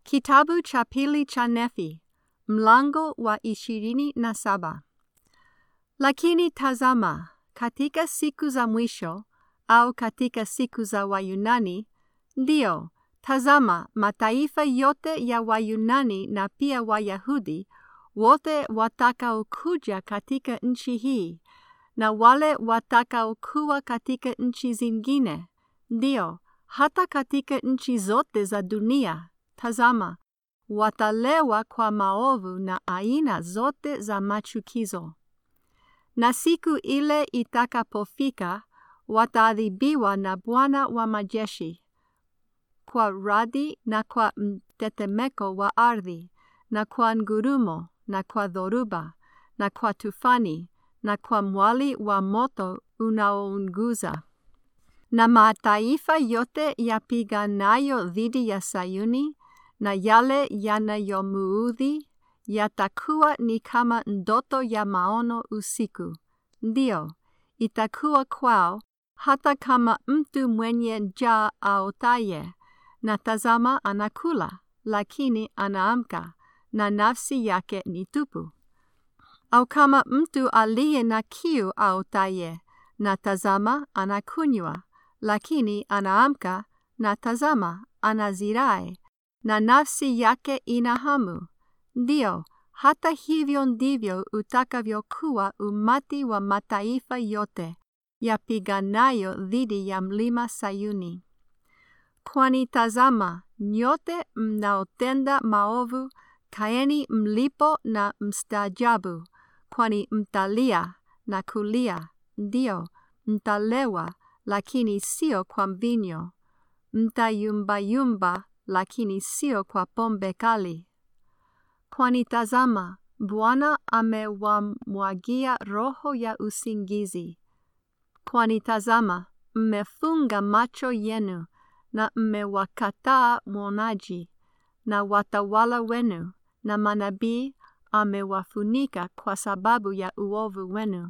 Kitabu cha pili cha Nefi, mlango wa ishirini na saba. Lakini tazama, katika siku za mwisho au katika siku za Wayunani, ndio, tazama, mataifa yote ya Wayunani na pia Wayahudi wote watakaokuja katika nchi hii na wale watakaokuwa katika nchi zingine, ndio, hata katika nchi zote za dunia, tazama, watalewa kwa maovu na aina zote za machukizo. Na siku ile itakapofika, wataadhibiwa na Bwana wa majeshi kwa radi na kwa mtetemeko wa ardhi na kwa ngurumo na kwa dhoruba na kwa tufani na kwa mwali wa moto unaounguza. Na mataifa yote yapiganayo dhidi ya Sayuni na yale yanayomuudhi yatakuwa ni kama ndoto ya maono usiku. Ndio, itakuwa kwao hata kama mtu mwenye njaa aotaye, na tazama anakula, lakini anaamka, na nafsi yake ni tupu. Au kama mtu aliye na kiu aotaye, na tazama anakunywa, lakini anaamka, na tazama anazirai, na nafsi yake ina hamu. Ndio, hata hivyo ndivyo utakavyokuwa umati wa mataifa yote yapiganayo dhidi ya mlima Sayuni. Kwani tazama, nyote mnaotenda maovu, kaeni mlipo na mstaajabu, kwani mtalia na kulia, ndio, mtalewa, lakini sio kwa mvinyo, mtayumbayumba, lakini sio kwa pombe kali. Kwani tazama, Bwana amewamwagia roho ya usingizi. Kwani tazama, mmefunga macho yenu na mmewakataa mwonaji, na watawala wenu na manabii amewafunika kwa sababu ya uovu wenu.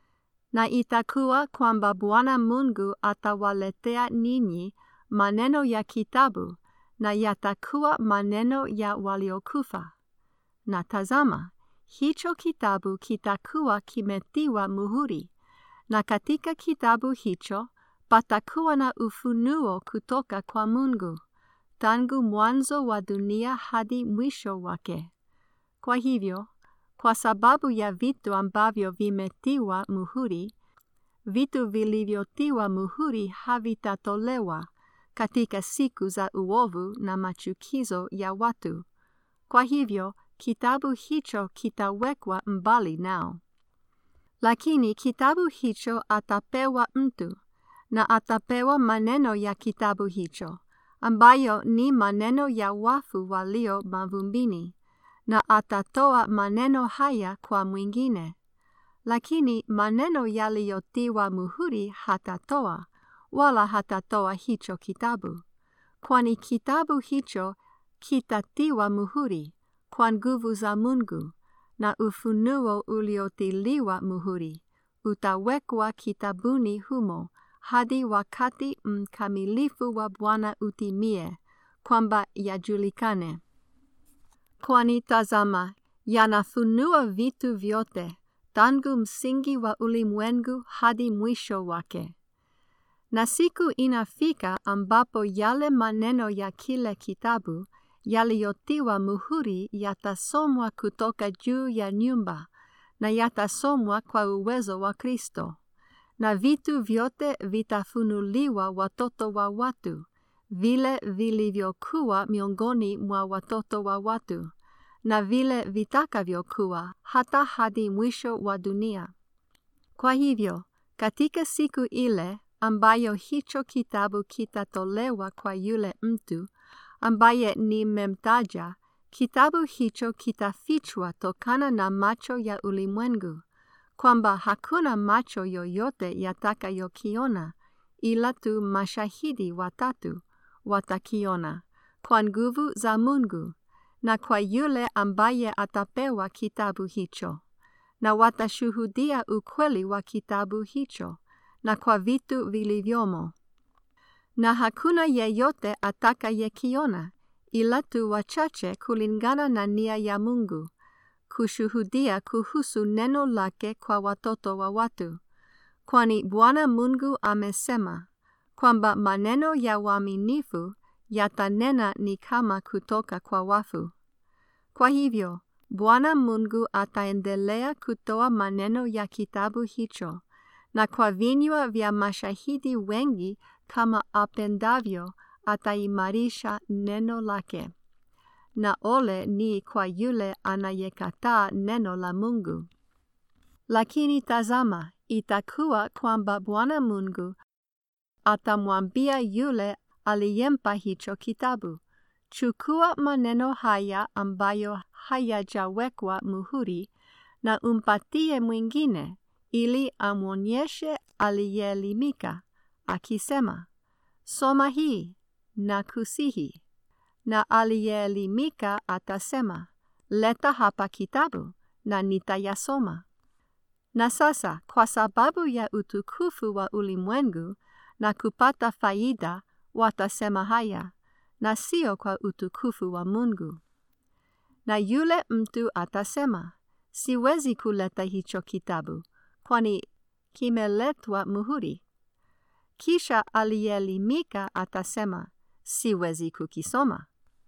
Na itakuwa kwamba Bwana Mungu atawaletea ninyi maneno ya kitabu, na yatakuwa maneno ya waliokufa. Na tazama, hicho kitabu kitakuwa kimetiwa muhuri, na katika kitabu hicho patakuwa na ufunuo kutoka kwa Mungu, tangu mwanzo wa dunia hadi mwisho wake. Kwa hivyo, kwa sababu ya vitu ambavyo vimetiwa muhuri, vitu vilivyotiwa muhuri havitatolewa katika siku za uovu na machukizo ya watu. Kwa hivyo, kitabu hicho kitawekwa mbali nao. Lakini kitabu hicho atapewa mtu, na atapewa maneno ya kitabu hicho, ambayo ni maneno ya wafu walio mavumbini, na atatoa maneno haya kwa mwingine. Lakini maneno yaliyotiwa muhuri hatatoa, wala hatatoa hicho kitabu, kwani kitabu hicho kitatiwa muhuri kwa nguvu za Mungu, na ufunuo uliotiliwa muhuri utawekwa kitabuni humo hadi wakati mkamilifu wa Bwana utimie, kwamba yajulikane. Kwani tazama, yanafunua vitu vyote tangu msingi wa ulimwengu hadi mwisho wake. Na siku inafika ambapo yale maneno ya kile kitabu yaliyotiwa muhuri yatasomwa kutoka juu ya nyumba na yatasomwa kwa uwezo wa Kristo. Na vitu vyote vitafunuliwa watoto wa watu, vile vilivyokuwa miongoni mwa watoto wa watu, na vile vitakavyokuwa hata hadi mwisho wa dunia. Kwa hivyo, katika siku ile ambayo hicho kitabu kitatolewa kwa yule mtu ambaye nimemtaja, kitabu hicho kitafichwa tokana na macho ya ulimwengu, kwamba hakuna macho yoyote yatakayokiona, ila tu mashahidi watatu watakiona, kwa nguvu za Mungu, na kwa yule ambaye atapewa kitabu hicho, na watashuhudia ukweli wa kitabu hicho, na kwa vitu vilivyomo. Na hakuna yeyote atakayekiona, ila tu wachache kulingana na nia ya Mungu, kushuhudia kuhusu neno lake kwa watoto wa watu. Kwani Bwana Mungu amesema kwamba maneno ya waaminifu yatanena ni kama kutoka kwa wafu. Kwa hivyo, Bwana Mungu ataendelea kutoa maneno ya kitabu hicho, na kwa vinywa vya mashahidi wengi kama apendavyo ataimarisha neno lake. Na ole ni kwa yule anayekataa neno la Mungu. Lakini tazama, itakuwa kwamba Bwana Mungu atamwambia yule aliyempa hicho kitabu, chukua maneno haya ambayo hayajawekwa muhuri na umpatie mwingine, ili amwonyeshe aliyeelimika, akisema, soma hii na kusihi. Na aliyeelimika atasema, leta hapa kitabu na nitayasoma. Na sasa kwa sababu ya utukufu wa ulimwengu na kupata faida watasema haya, na sio kwa utukufu wa Mungu. Na yule mtu atasema, siwezi kuleta hicho kitabu, kwani kimeletwa muhuri. Kisha aliyeelimika atasema, siwezi kukisoma.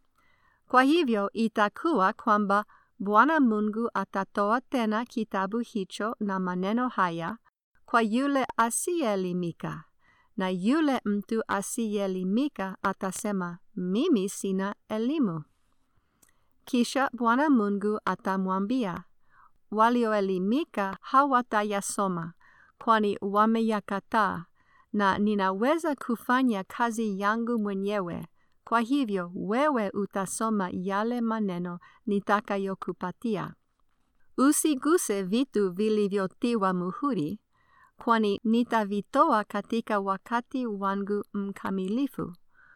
Kwa hivyo itakuwa kwamba Bwana Mungu atatoa tena kitabu hicho na maneno haya kwa yule asiyeelimika, na yule mtu asiyeelimika atasema, mimi sina elimu. Kisha Bwana Mungu atamwambia, walioelimika hawatayasoma, kwani wameyakataa, na ninaweza kufanya kazi yangu mwenyewe. Kwa hivyo wewe utasoma yale maneno nitakayokupatia. Usiguse vitu vilivyotiwa muhuri, kwani nitavitoa katika wakati wangu mkamilifu.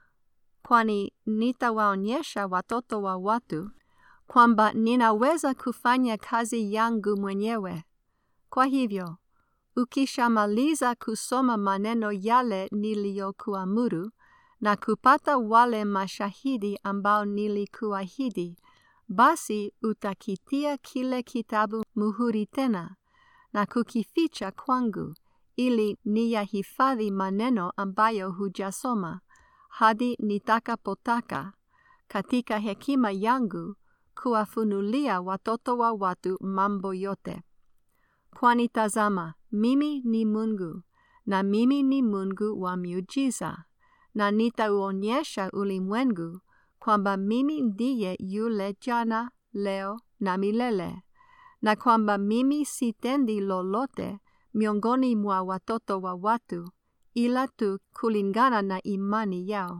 Kwani nitawaonyesha watoto wa watu kwamba ninaweza kufanya kazi yangu mwenyewe. Kwa hivyo, ukishamaliza kusoma maneno yale niliyokuamuru na kupata wale mashahidi ambao nilikuahidi, basi utakitia kile kitabu muhuri tena na kukificha kwangu, ili niyahifadhi maneno ambayo hujasoma hadi nitakapotaka katika hekima yangu kuwafunulia watoto wa watu mambo yote. Kwani tazama, mimi ni Mungu, na mimi ni Mungu wa miujiza, na nitauonyesha ulimwengu kwamba mimi ndiye yule jana, leo na milele, na kwamba mimi sitendi lolote miongoni mwa watoto wa watu ila tu kulingana na imani yao.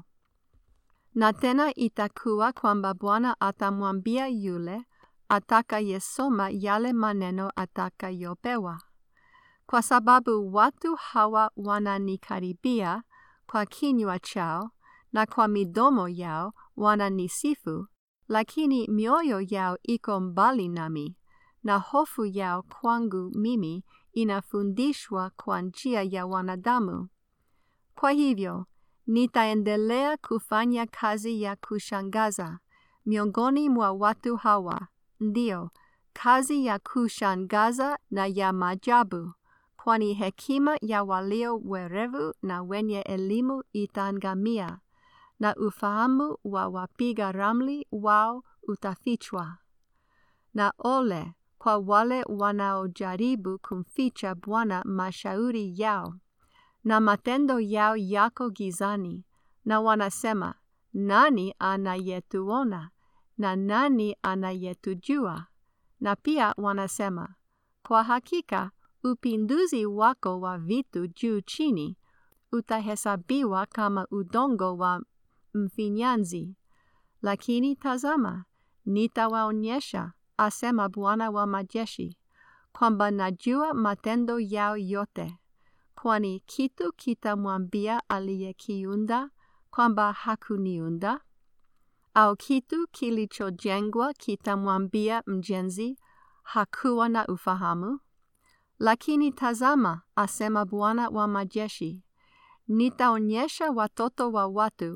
Na tena itakuwa kwamba Bwana atamwambia yule atakayesoma yale maneno atakayopewa, kwa sababu watu hawa wananikaribia kwa kinywa chao na kwa midomo yao wananisifu, lakini mioyo yao iko mbali nami, na hofu yao kwangu mimi inafundishwa kwa njia ya wanadamu. Kwa hivyo, nitaendelea kufanya kazi ya kushangaza miongoni mwa watu hawa, ndio, kazi ya kushangaza na ya maajabu, kwani hekima ya walio werevu na wenye elimu itaangamia, na ufahamu wa wapiga ramli wao utafichwa. Na ole kwa wale wanaojaribu kumficha Bwana mashauri yao na matendo yao yako gizani, na wanasema, nani anayetuona na nani anayetujua? Na pia wanasema, kwa hakika upinduzi wako wa vitu juu chini utahesabiwa kama udongo wa mfinyanzi. Lakini tazama, nitawaonyesha, asema Bwana wa majeshi, kwamba najua matendo yao yote kwani kitu kitamwambia aliyekiunda kwamba hakuniunda? Au kitu kilichojengwa kitamwambia mjenzi hakuwa na ufahamu? Lakini tazama, asema Bwana wa majeshi, nitaonyesha watoto wa watu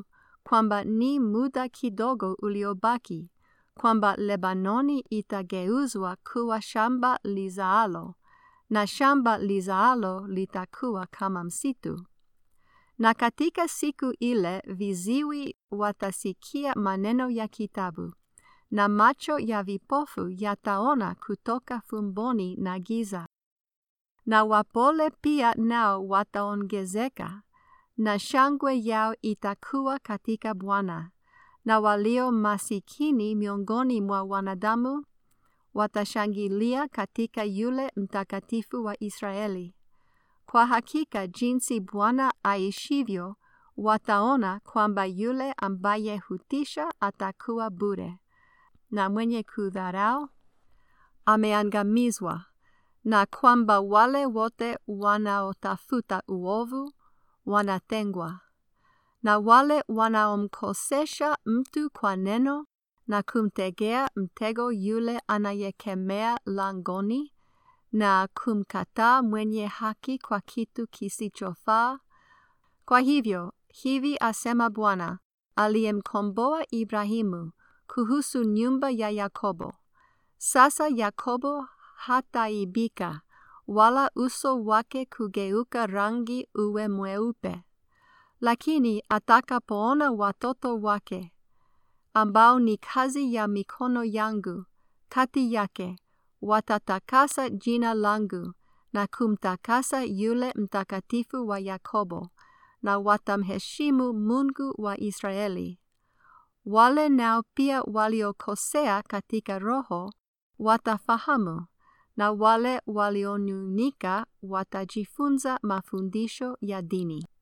kwamba ni muda kidogo uliobaki, kwamba Lebanoni itageuzwa kuwa shamba lizaalo, na shamba lizaalo litakuwa kama msitu. Na katika siku ile viziwi watasikia maneno ya kitabu, na macho ya vipofu yataona kutoka fumboni na giza. Na wapole pia nao wataongezeka, na shangwe yao itakuwa katika Bwana, na walio masikini miongoni mwa wanadamu watashangilia katika yule mtakatifu wa Israeli. Kwa hakika jinsi Bwana aishivyo, wataona kwamba yule ambaye hutisha atakuwa bure, na mwenye kudharau ameangamizwa, na kwamba wale wote wanaotafuta uovu wanatengwa, na wale wanaomkosesha mtu kwa neno na kumtegea mtego yule anayekemea langoni na kumkataa mwenye haki kwa kitu kisichofaa. Kwa hivyo, hivi asema Bwana aliyemkomboa Ibrahimu kuhusu nyumba ya Yakobo: sasa Yakobo hataibika, wala uso wake kugeuka rangi uwe mweupe. Lakini atakapoona watoto wake ambao ni kazi ya mikono yangu kati yake, watatakasa jina langu na kumtakasa yule mtakatifu wa Yakobo, na watamheshimu Mungu wa Israeli. Wale nao pia waliokosea katika roho watafahamu, na wale walionung'unika watajifunza mafundisho ya dini.